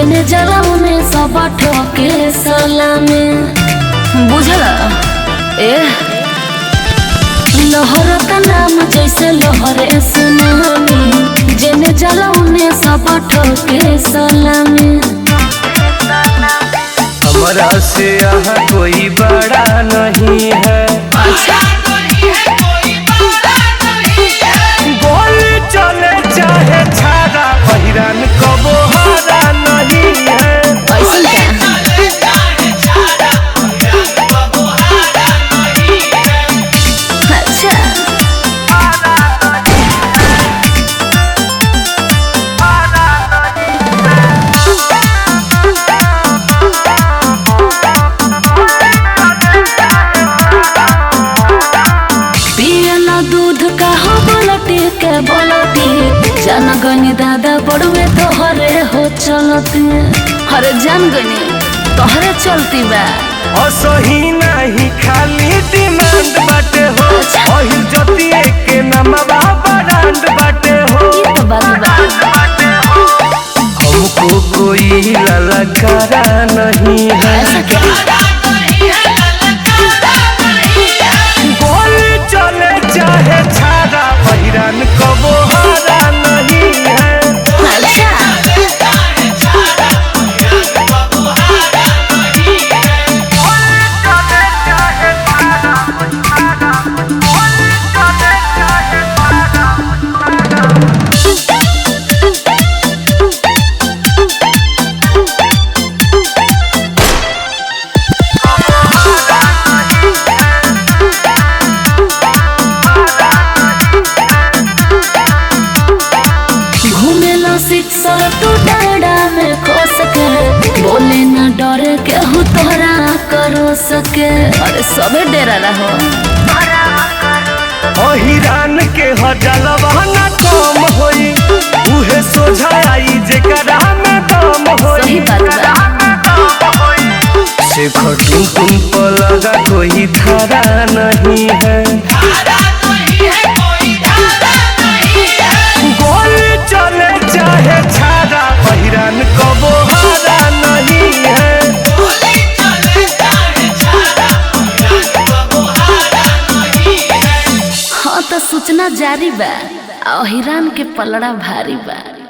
जेने जलाऊ में सब ठोके सलामे बुझला ए लहर का नाम जैसे लहरे सुनामी जेने जलाऊ में सब ठोके सलामे हमारा से यहाँ कोई बड़ा नहीं है गोली चले चाहे छाड़ा पहिरान कबो हारा नहीं है ऐसन का अच्छा पियला दूध का हो बोलती के बोलती जान गनी दादा बड़ुए तोहरे हो चलती हरे जान गनी तोहरे चलती बा असही नहीं खाली डिमांड बाटे हो अहिल जतिए के नमवा ब्रांड बाटे हो ये तो बात बा हमको कोई ललकारा नहीं है ऐसा क्या गोली चले चाहे छाड़ा पहिरान कबो हारा नहीं है अच्छा घूमेला शिक्षा तू डाड़ा में खो सके बोले ना डरे के हूँ तोहरा करो सके अरे सबे डेरा रहो अहिरान के हजलवा ना कम होई उहे सोझा आई जेकरा में दम होई सही बात बा से खटू तुम पर लगा कोई धारा नहीं है गोली चले चाहे छाड़ा पहिरान कबो हारा नहीं है हाँ तो सूचना जारी बा अहिरान के पलड़ा भारी बा